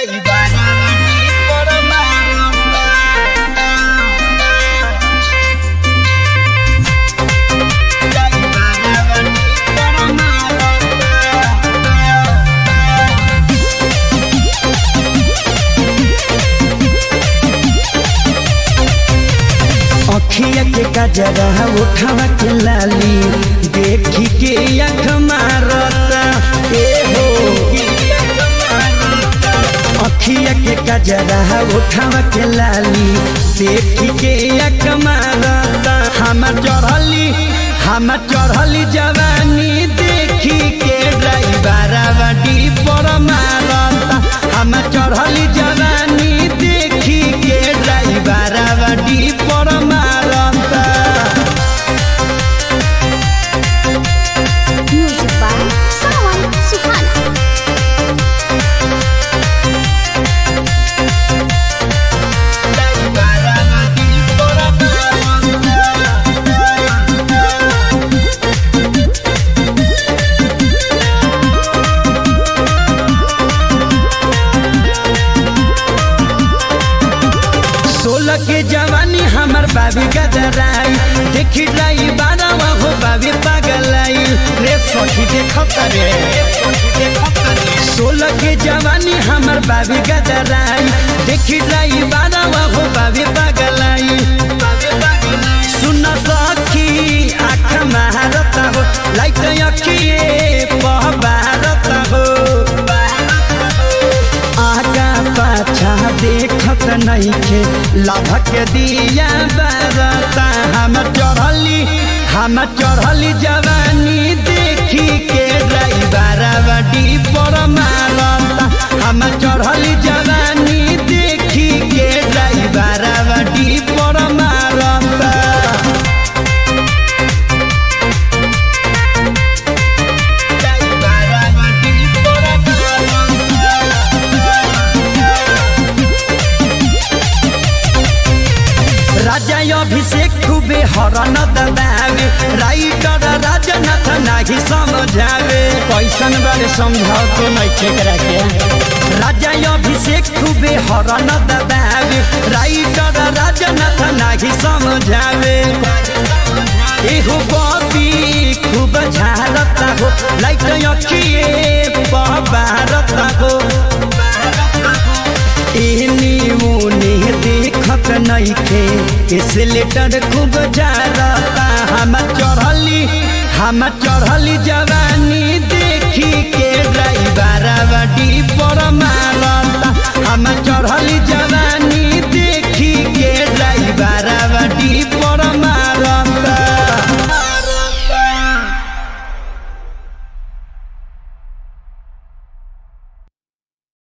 अखिया के कजरा उठावा के लाली देखी के अख मारता ए हो अखिया के कजरा उठावा के लाली देखी के अख मारता हम चढ़ली हम चढ़ली जवानी देखी के ड्राइवर बड़ी पर मारता हम चढ़ली जवानी देखी के ड्राइवर बड़ी पर मारता Music by Sawan Suhana. सोलह के जवानी हमर बाबी गदराई देखी लाई बारवा हो बाबी पागलाई रे सखी देखत रे सोलह के जवानी हमर बाबी गदराई देखी लाई बारवा हो बाबी पागलाई सुन सखी आँख मारता हो लाइट अखिए पहबारत हो आगा पाछा देखत नइखे लाभक दिया बरता हम चढ़ली हम चढ़ली जवानी देखी के ड्राइवर बड़ी पर मारता हम चढ़ली जवानी देखी के ड्राइवर बड़ी पर मारता राजा अभिषेक खूबे हरन दबावे राइटर राजनाथ नाही समझावे कैसन बारे समझाओ तो नहीं केकरा के राजा अभिषेक खूबे हरन दबावे राइटर राजनाथ नाही समझावे एहो बबी खूब झारता हो लाइट अखिए बबारता हो एहनी मुनी देखत नइखे इस लेटर खूब जारता हम चढ़ली हम चढ़ली जवानी देखी के ड्राइवर बड़ी